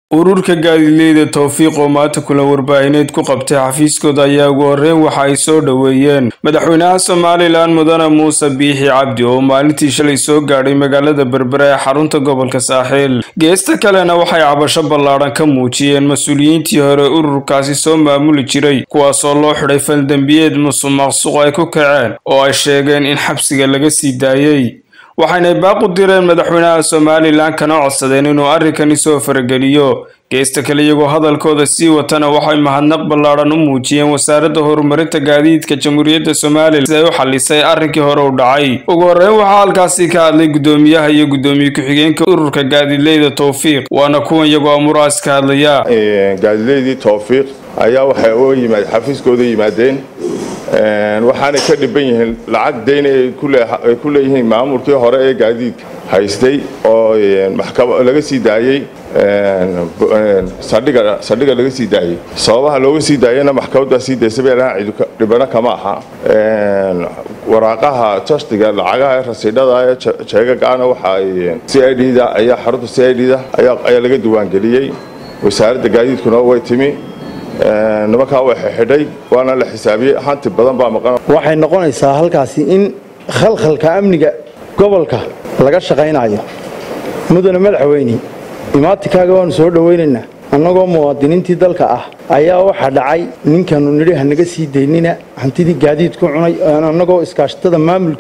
ururka gaadiidleyda towfiiq oo maanta kulan warbaahineed ku qabtay xafiiskooda ayaa ugu horreyn waxa ay soo dhoweeyeen madaxweynaha somalilan mudane muuse biixi cabdi oo maalintii shalay soo gaadhay magaalada berbera ee xarunta gobolka saaxiil geesta kalena waxay cabasho ballaadhan ka muujiyeen mas-uuliyiintii hore ururkaasi soo maamuli jiray kuwaasoo loo xidhay faldembiyeed musuq maqsuq ay ku kaceen oo ay sheegeen in xabsiga laga sii daayey waxaynay baaq u direen madaxweynaha somalilan kana codsadeen inuu arrinkani soo farageliyo geesta kale iyagoo hadalkooda sii watana waxay mahadnaq ballaadhan u muujiyeen wasaaradda horumarinta gaadiidka jamhuuriyadda somalilan si ay u xalisay arrinkii hore u dhacay ugu horreyn waxaa halkaasi ka hadlay guddoomiyaha iyo guddoomiye ku-xigeenka ururka gaadiidleyda towfiiq waana kuwan iyagoo amuraas ka hadlaya gaadiidleydii towfiiq ayaa waxay u yimaad xafiiskooda yimaadeen waxaanay ka dhiban yihiin lacag dayn ay ku leeyihiin maamulkii hore ee gaadiidka haystay oo laga sii daayey saldhiga laga sii daayey sababaha looga sii daayena maxkamaddaa sii daysay bay dhibano kama aha waraaqaha justiga lacagaha rasiidhada ee jeegagaana waxa c i d da ayaa xarunta c i d da ayaa laga diiwaangeliyey wasaaradda gaadiidkuna way timi nimankaa way xidhay waana la xisaabiyey hanti badan baa maqan waxay noqonaysaa halkaasi in khalkhalka amniga gobolka laga shaqaynayo mudane madaxweyne imaatikaaga waanu soo dhowaynaynaa annagoo muwaadiniintii dalka ah ayaa waxaa dhacay ninkanu nidhi hanaga sii daynina hantidii gaadiidku cunay annagoo iskaashatada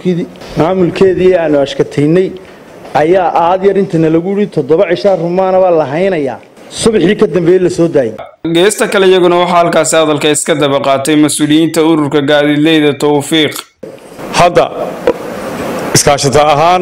maamulkeedii aanu ashkataynay ayaa aad yar intana lagu yidhi toddoba cishaa rumaana baa la haynayaa subaxii ka dambeeye la soo daayay geesta kale iyaguna waxaa halkaasi hadalka iska daba qaatay mas-uuliyiinta ururka gaadiidleyda towfiiq hadda iskaashata ahaan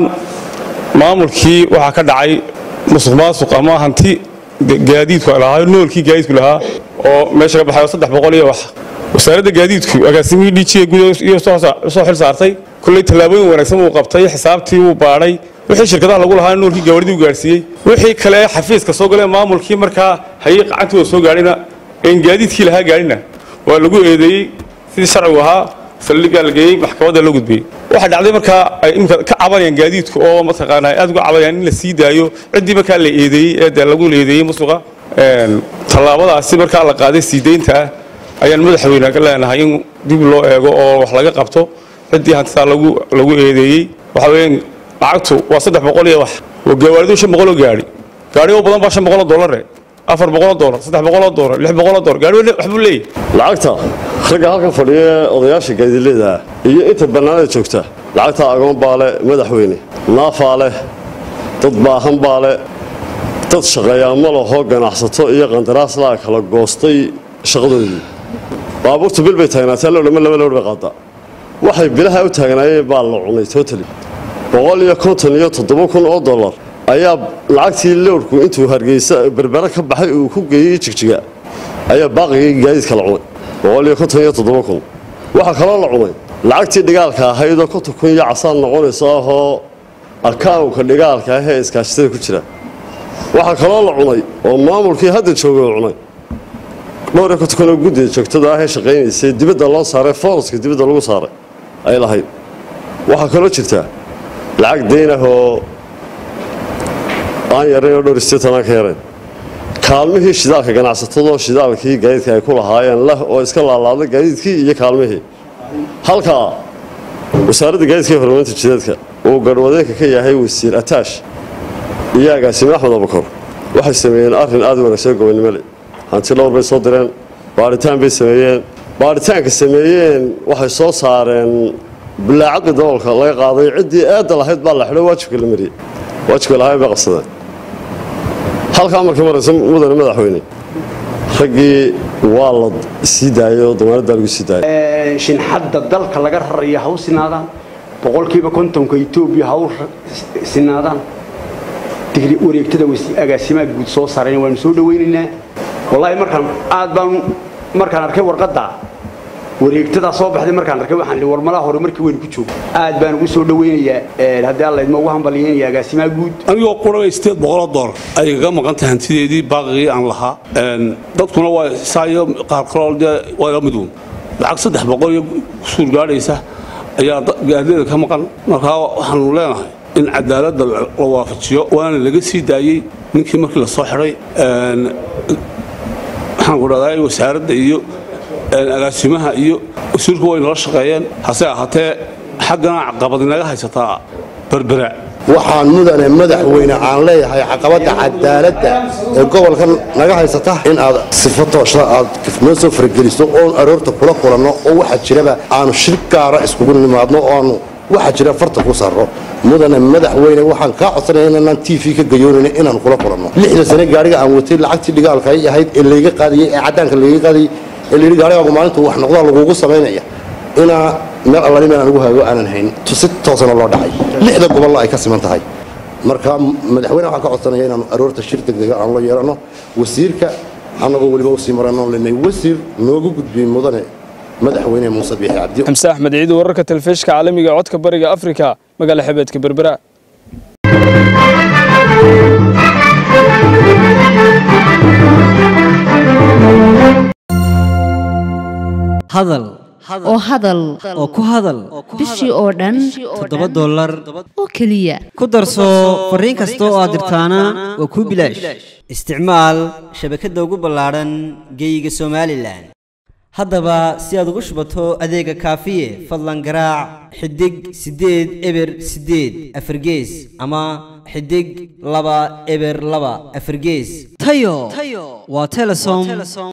maamulkii waxaa ka dhacay musuq maasuq ama hanti gaadiidku lahaa noolkii gaadiidku lahaa oo meesha ka baxay saddex boqol iyo wax wasaaradda gaadiidku agaasimihii dhiijiya gudahiyo soo xil saartay kolley tallaabooyin wanaagsan uu qabtay xisaabtii uu baadhay wixii shirkadaha lagu lahaa noolkii gawaridii u gaarsiiyey wixii kale xafiiska soo galee maamulkii markaa hayay qacantooda soo gaadhina een gaadiidkii lahaa gaadhina waa lagu eedeeyey sidii sharcigu ahaa saldhigaa la geeyey maxkamadda loo gudbiyey waxaa dhacday markaa ay imika ka cabanayaan gaadiidku oo mataqaanaa aad uga cabanayaan in la sii daayo ciddii markaa la eedeeyey ee dee lagu eedeeyey musuqa tallaabadaasi markaa la qaaday sii deynta ah ayaan madaxweyne ka leenahay in dib loo eego oo wax laga qabto ciddii hantidaa lagu lagu eedeeyey waxa weeyaan lacagtu waa saddex boqol iyo wax oo gawaaridu shan boqoloo gaadhi gaadhi oo badan baa shan boqoloo doolare afar boqoloo doolar saddex boqoloo doolar lix boqoloo doolar gaadhi waxbuu leeyahy lacagta ragga halkan fadhiya odayaasha gaadiidleyda iyo inta bannaanada joogta lacagta agoon baa leh madaxweyne naafaa leh dad baahan baa leh dad shaqeeyaa ma laho ganacsato iyo qandaraaslaa kala goostay shaqadoodii baabuurtu bil bay taagnaatee lowdhama laba lowr bay qaadaa waxay bilaha u taagnaayeen baa la cunay totali boqol iyo konton iyo toddoba kun oo dollar ayaa lacagtii lowrku intuu hargeysa berbere ka baxay uu ku geeyey jigjiga ayaa baaqigii gaadiidka la cunay boqol iyo konton iyo toddoba kun waxaa kaloo la cunay lacagtii dhigaalka ahaydoo konton kun iyo casaan noqonayso ahoo akawnka dhigaalka ah ee iskaashatada ku jira waxaa kaloo la cunay oo maamulkii hadda joogay oo cunay dhowr iyo konton kun oo guddida joogtada ah ee shaqaynaysay dibadda loo saaray fooroska dibadda lagu saaray ay lahayd waxaa kaloo jirtaa lacag dayn ah oo aan yarayn oo dhowr isteetan aan ka yarayn kaalmihii shidaalka ganacsatadoo shidaalkii gaadiidka ay ku lahaayeen leh oo iska laalaaday gaadiidkii iyo kaalmihii halkaa wasaaradda gaadiidka iyo horumarinta jideedka uu garhwadeenka ka yahay wasiir ataash iyo agaasime axmed abukor waxay sameeyeen arrin aad u wanaagsan gobonnimo le hanti dhowr bay soo direen baadhitaan bay sameeyeen baadhitaanka sameeyeen waxay soo saareen bilaacadii daboolka laga qaaday ciddii eedda lahayd baa la xidho waajibka la mariyey waajibka lahayn bay qabsadeen halkaa markii maraysa mudane madaxweyne raggii waa la sii daayay oo damaanaddaa lagu sii daayay shinxadda dalka laga raraya ha u sinaadaan boqolkiiba kontonka etoobiya ha u sinaadaan digri wareegtada agaasimaha guud soo saareen waanu soo dhawaynaynaa wallaahi markaan aad baan markaan arkay warqadda wareegtadaa soo baxday markaan arkay waxaan war malaha hore markii weynu ku joogo aad baan ugu soo dhawaynayaa haddii alla idma ugu hambalyeynaya agaasimaha guud anigoo quraba sideed boqoloo doolar ayay kaga maqan tahay hantideedii baaqigii aan lahaa dadkuna waa saayo qaar kaloo dee waa la miduun lacag saddex boqol iyo suur gaadhaysa ayaa gaadida ka maqan markaa waxaanu leenahay in cadaaladda la waafajiyo waana laga sii daayey ninkii markii la soo xidhay waxaan ku dhahdaa wasaaradda iyo agaasimaha iyo wasiirku way nala shaqeeyeen hase ahaatee xaggana caqabad inaga haysataa berbera waxaan mudane madaxweyne aan leeyahay caqabadda cadaaladda ee gobolka naga haysata in aad sifo toosha aad noo soo farageliso oon aroorta kula kulanno oo waxaa jiraba aanu shir gaara iskugu nimaadno oo aanu waxaa jira farta ku sarro mudane madaxweyne waxaan kaa codsanaya inaan t v ka gayoonayna inaan kula kulanno lixda sane gaariga aan watay lacagtii dhigaalka ay ahayd ee layga qaadiyey ee caddaanka layga qaadiyey ee layidhi gaarigaagu maalintu wax noqdaa lagugu samaynaya inaa meel allani meel aan ugu haago aanan hayn si toosana loo dhacay lixda gobollo ay ka siman tahay marka madaxweyne waxaan ka codsanaya inaanu aroorta shir degdega aan la yeelanno wasiirka annagoo weliba usii marano lenay wasiir noogu gudbiyey mudane madaxweyne muuse biixi cabdi xamse axmed ciid wararka telefishka caalamiga ee codka bariga afrika magaala xebeedka berbera hadal oo hadal oo ku hadal bishii oo dhan toddoba dollar oo keliya ku darso fariin kasta oo aad dirtaana waa kuu bilaash isticmaal shabakadda ugu ballaadhan geeyiga somalilan haddaba si aad ugu shubato adeega kaafiye fadlan garaac xidig siddeed eber siddeed afargees ama xidig laba eber laba afargees tayo waa telesom